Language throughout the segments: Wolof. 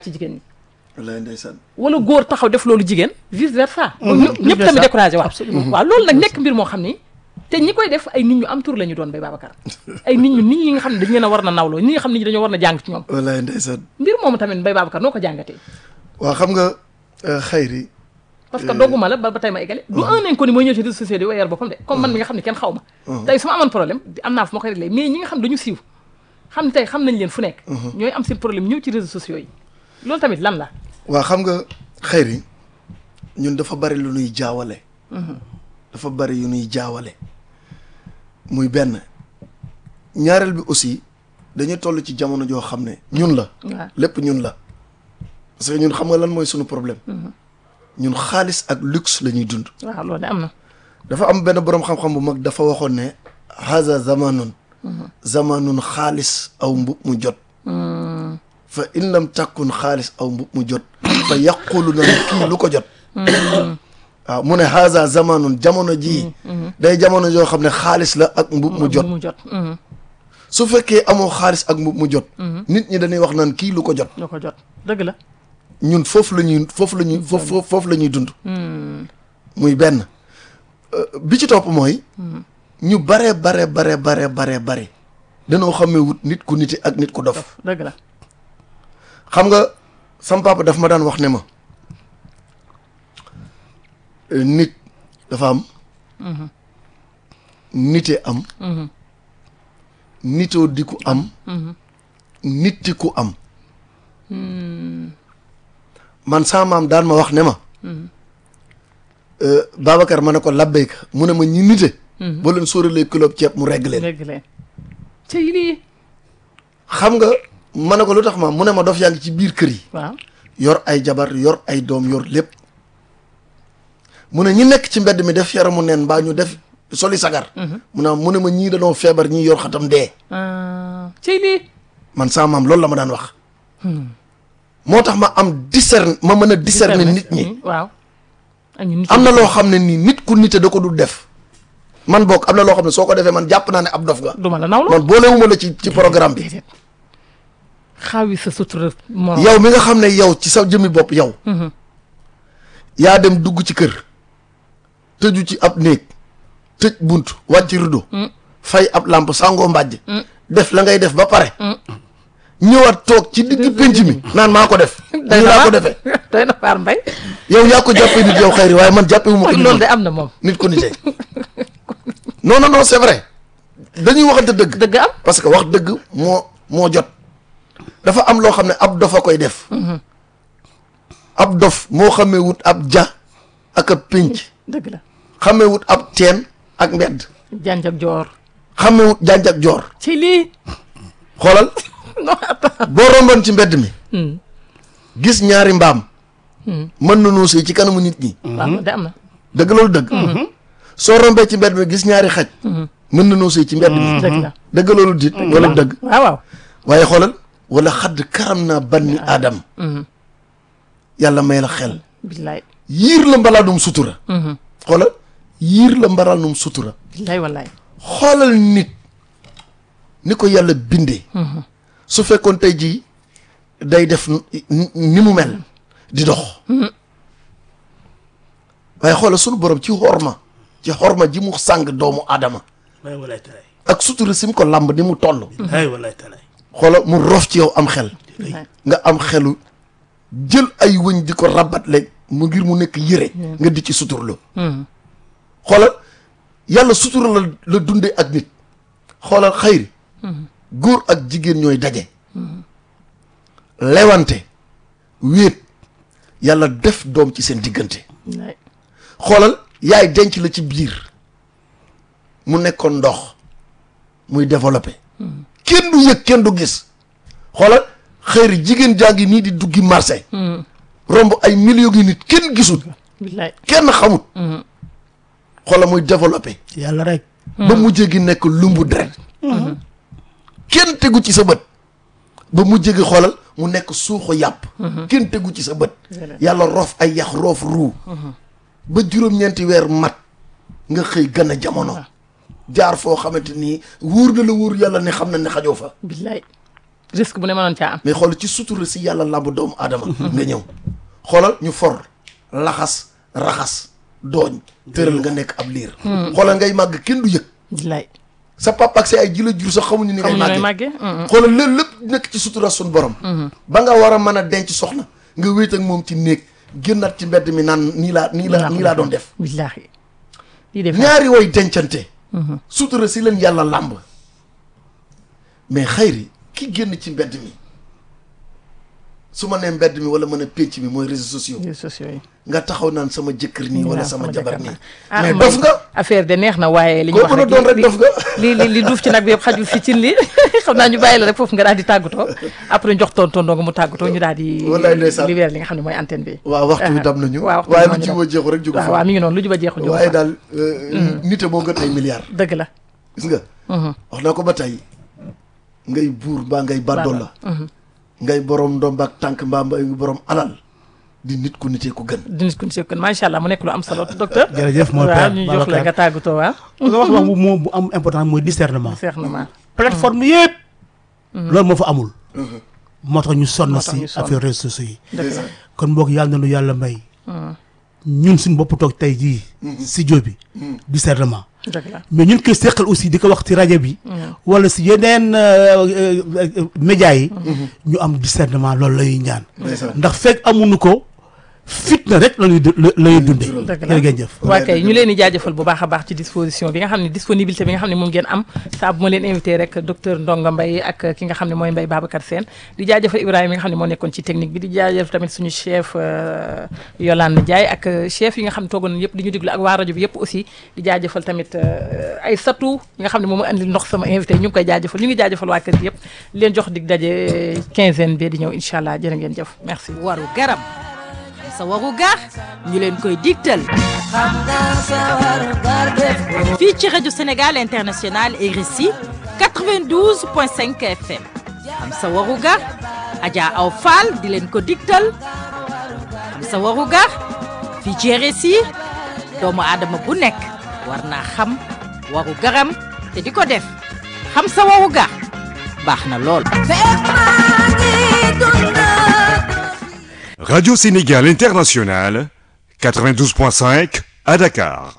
ci jigéen ñi wallaay ndeysaan wala góor taxaw def loolu jigéen vice versa vice ñëpp tamit versa. découragé waaw Absolument. waaw loolu nag nekk mbir moo xam ni te ñi koy def ay nit ñu am tur la ñu doon bay Babacar ay nit ñu nit ñi nga xam ne dañu leen a war na nawloo ñi nga xam ne ñi dañoo war na jàng ci ñoom wallaay ndeysaan mbir moomu tamit bay Babacar noo ko jàngatee waa xam nga euh, xayri parce que dogguma la ba ba tey ma eggale du un inconnu mooy ñëw ci réseaux sociaux di wayal boppam de comme man mi nga xam ne kenn xaw ma tey su ma amoon problème di- am naa fu ma koy réglé mais ñi nga xam dañu siiw xam ne tey xam nañ leen fu nekk ñooy am seen problème ñëw ci réseaux sociaux yi loolu tamit lan la waa xam nga xayri ñun dafa bari lu nuy jaawale dafa bari yu nuy jaawale muy benn ñaareel bi aussi dañu toll ci jamono joo xam ne ñun la waaw lépp ñun la parce que ñun xam nga lan mooy sunu problème ñun xaalis ak luxe la ñuy dund waaw loolu de am na dafa am benn boroom xam-xam bu mag dafa waxoon ne haza zamanun zamanun xaalis aw mbub mu jot fa in lam takkun xaalis aw mbub mu jot fa yaqulu na kii lu ko jot waaw mu ne haza zamanun jamono jii day jamono joo xam ne xaalis la ak mbub mu jot mu jot mhm. su fekkee amoo xaalis ak mbub mu jot nit ñi dañuy wax naan kii lu ko jot lu ko jot dëgg la ñun foofu la ñuy foofu la ñuy foofu foofu la ñuy dund muy benn Euh, bi ci topp mooy ñu bare bare bare bare bare bare danoo xamee wut nit ku nite ak nit ku dof dëgg la xam nga sam papa daf ma daan wax ne ma euh, nit dafa am nite am nitoo di ku am nitti ku am man sama maam daan ma wax ne ma euh, Babacar ma ne ko labbayka mu ne ma ñi nite boo leen sóoralee kilo ceeb mu regg leen dëgg leen ci lii xam nga ma ne ko lu tax ma mu ne ma dof yaa ngi ci biir kër yi waaw yor ay jabar yor ay doom yor lépp mu ne ñi nekk ci mbedd mi def yaramu neen mbaa ñu def soli sagar mu ne mu ne ma ñii dañoo feebar ñii yor xatam dee ci lii man sama maam loolu la ma daan wax moo tax ma am discerne ma mën a discerner nit ñi waaw ak ñu nit am na loo xam ne nii nit ku nite da ko dul def man bokk am na loo xam ne soo ko defee man jàpp naa ne ab dof nga duma la nawloo man boolewuma la ci ci programme bi déedéet xaawi sa sutura morom yow mi nga xam ne yow ci sa jëmmi bopp yow yaa dem dugg ci kër tëju ci ab néeg tëj bunt wàcc rido fay ab làmp sàngoo mbàjj def la ngay def ba pare ñëwaat toog ci digg pénc mi naan maa ko def nii laa ko defee doy na waar mbay yow yaa ko jàppee nit yow xayri waaye man jàppee wu ma ko nit loolu de am na moom nit ko nitee non non non c'est vrai dañuy waxante dëgg dëgg am parce que wax dëgg moo moo jot dafa am loo xam ne ab dof a koy def ab dof moo xamee wut ab ja ak ab pénc dëgg la xamee wut ab teen ak mbedd janj ak joor xamee wut janj ak joor ci lii xoolal non attends boo romboon ci mbedd mi gis ñaari mbaam mën na noo sëy ci kanamu nit ñi waaw de am na dëgg loolu dëgg soo rombee ci mbedd mi gis ñaari xaj mën na noo sëy ci mbedd mi dëgg la dëgg loolu dit wala dëgg waaw waaw waaye xoolal wala xadd karam naa banni aadam yàlla may la xel billaay yiir la mbalaanum sutura xoolal yiir la mbalaanum sutura billaay wallaay xoolal nit ni ko yàlla bindee su fekkoon tey jii day def ni- ni mu mel di dox waaye xoolal sunu borom ci xorma ci xorma ji mu sàng doomu aadama waay walaay talaay ak sutura si mu ko làmb ni mu toll waay walaay talaay xoolal mu rof ci yow am xel billaay nga am xelu jël ay wëñ di ko rabatle mu ngir mu nekk yëre nga di ci suturlu xoolal yàlla sutura la la dundee ak nit xoolal xayri góor ak jigéen ñooy daje lewante wéet yàlla def doom ci seen diggante billaay xoolal yaay denc la ci biir mu nekkoon ndox muy développé kenn du yëg kenn du gis xoolal xëyri jigéen jaa ngi nii di duggi marché romb ay millions yi nit kenn gisul billaay kenn xamut xoolal muy développé yàlla rek ba mujjee gi nekk lumbu deret kenn tegu ci sa bët ba mujjee gi xoolal mu nekk suuxu yàpp kenn tegu ci sa bët yàlla roof ay yax roof ruu ba juróom-ñeenti weer mat nga xëy gën a jamono jaar foo xamante nii wóor na la wóor yàlla ne xam na ne xajoo fa billaay risque bu ne mënoon caa am mais xoolal ci sutura si yàlla làmb doomu aadama nga ñëw xoolal ñu for laxas raxas dooñ tëral nga nekk ab liir xoolal ngay màgg kenn du yëg billaay sa papa ak sa ay ji la jur sax xamuñu ni ngay xamuñu nooy màggee màggee xoolal lépp lépp nekk ci sutura suñ borom ba nga war a mën a denc soxna nga wéet ak moom ci néeg génnaat ci mbedd mi naan nii laa nii la nii laa doon def billaahi lii def ñaari way dencante sutura si leen yàlla làmb mais xayri ki génn ci mbedd mi su ma nee mbedd mi wala mën a pénc mi mooy réseaux sociaux réseaux sociaux yi nga taxaw naan sama jëkkër nii wala sama jabar nii ah mais mooy dof nga affaire de neex na waaye li ñu Koo wax mën a rek doon rek li- dof nga. li li li duuf ci nag bi yëpp xajul fi cin li xam naa ñu bàyyi la rek foofu nga daal di tàggatoo après jox toon toon nga mu tàggatoo ñu daal di Wallaay ndeysaan. libéré li nga xam ne mooy antenne bi waaw waxtu wi Ah, dam nañu waaw waxtu waaye wi lu moo ñu ci wa jeexu rek jógu waaw fa waaw mi ngi noonu lu juba jeexul jóg waaye fa daal nite moo gën ay milliards dëgg la gis nga wax naa ko ba tey ngay buur mbaa ngay bàddool la ngay borom ndomb ak tànk mbaa ngay borom alal di nit ku nitee ko gën di nit ku ñu kon macha allah mu nekk lu am solo docteur jërëjëf mon waaw père ñu jox la nga tàggatoo waaw nga wax wax bu moo bu am important mooy discernement seex na ma plateforme yëpp loolu moo fa amul moo tax ñu sonn Moo tax si ñu sonn. affaire réseaux sociaux yi dëgg la kon mbokk yàlla na nu yàlla may ñun suñu bopp toog tey jii studio bi discernement dëgg la mais ñun koy seqal aussi di ko wax ci rajo bi wala si yeneen euh, euh, euh, médias yi ñu am discernement loolu la ñuy ñaan ndeysaan. ndax fekk amuñu ko fitna rek la ñuy du- la la ñuy dundee dëgg la jërë ngeen jëf waa kay ñu leen di jaajëfal bu baax a baax ci disposition bi nga xam ne disponibilité bi nga xam ne moom ngeen am saa bu ma leen invité rek docteur Ndonga Mbaye ak ki nga xam ne mooy Mbaye Babacar Sène di jaajëfal Ibrahima mi nga xam ne moo nekkoon ci technique bi di jaajëfal tamit suñu chef euh, Yolande Ndiaye ak euh, chef yi nga xam ne toogoon nañu yëpp di ñu déglu ak waa rajo bi yëpp aussi di jaajëfal tamit euh, ay satu yi nga xam ne moom andi ndox sama invité ñu ngi koy jaajëfal ñu ngi jaajëfal waa kër gi yëpp di leen jox dig daje quinzaine bi di ñëw incha allah jërë ngeen jëf merci waru garam sa waru gar ñu leen koy digtal fii ci rajo Sénégal International RSI 92.5 FM am sa waru gar Adja Aw Fall di leen ko digtal am sa waru gar fii ci RSI doomu aadama bu nekk war naa xam waru garam te di ko def xam sa waru gar baax na lool Radio Sénégal International, 92.5 à Dakar.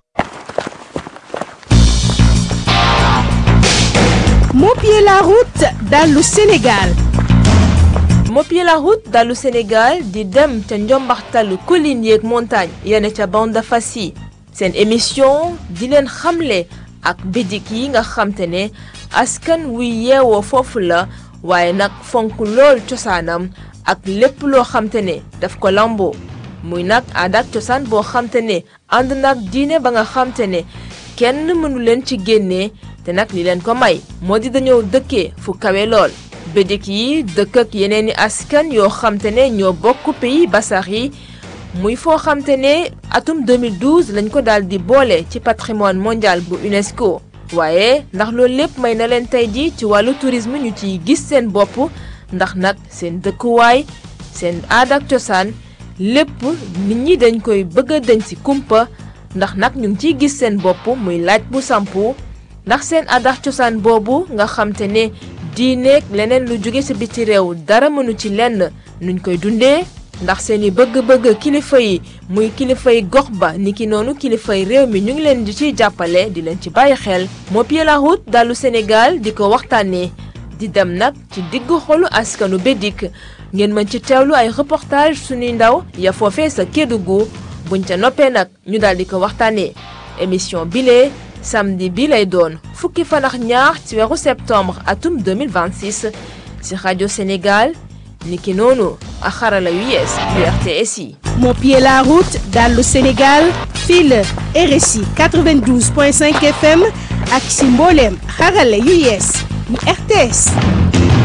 Mopier la route dans le Sénégal. Mopier la route dalu Sénégal di dem ca njombaxtalu collines yeeg montagne yene ca bande fas yi seen émission di leen xamle ak bidik yi nga xamte ne askan wuy yeewoo foofu la waaye nag fonk lool cosaanam ak lépp loo xamte ne daf ko lamboo muy nag aada ak cosaan boo xamte ne ànd nag diine ba nga xamte ne kenn mënu leen ci génnee te nag li leen ko may moo di dañoo dëkkee fu kawe lool bédik yi dëkk ak yeneen i askan yoo xamte ne ñoo bokk pays basax yi muy foo xamte ne atum 2012 lañ ko daal di boole ci patrimoine mondial bu UNESCO waaye ndax loolu lépp may na leen tey ji ci wàllu tourisme ñu ciy gis seen bopp ndax nag seen dëkkuwaay seen aada ak cosaan lépp nit ñi dañ koy bëgg a dañ ci kumpa ndax nag ñu ngi ciy gis seen bopp muy laaj bu sampu ndax seen aada ak cosaan boobu nga xamte ne diineeg leneen lu jóge ci biti réew dara mënu ci lenn nuñ koy dundee ndax seeni bëgg-bëgg kilifa yi muy kilifa yi gox ba niki noonu kilifa yi réew mi ñu ngi leen di ciy jàppale di leen ci bàyyi xel Mopier la route dalu Sénégal di ko waxtaanee di dem nag ci diggu xolu askanu Bédik ngeen mën ci teewlu ay reportage suñuy ndaw ya foofee sa Kédougou buñ ca noppee nag ñu daal di ko waxtaanee émission bile samedi bi lay doon fukki fan ak ñaar ci weeru septembre atum 2026 ci rajo Sénégal niki noonu ak xarala yu yees yu RTS yi. Mopier la route dans le Sénégal fii la RSI 92.5 FM ak si mbooleem xarale yu yees yu RTS